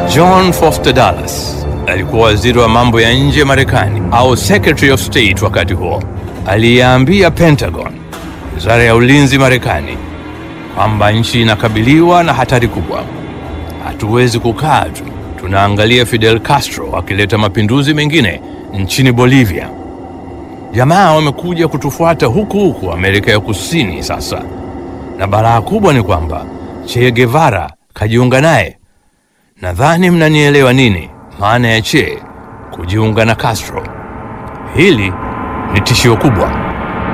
John Foster Dulles alikuwa waziri wa mambo ya nje Marekani au Secretary of State wakati huo. Aliambia Pentagon, wizara ya ulinzi Marekani, kwamba nchi inakabiliwa na hatari kubwa. Hatuwezi kukaa tu tunaangalia Fidel Castro akileta mapinduzi mengine nchini Bolivia. Jamaa wamekuja kutufuata huku huku Amerika ya Kusini sasa, na balaa kubwa ni kwamba Che Guevara kajiunga naye. Nadhani mnanielewa nini maana ya Che kujiunga na Castro. Hili ni tishio kubwa.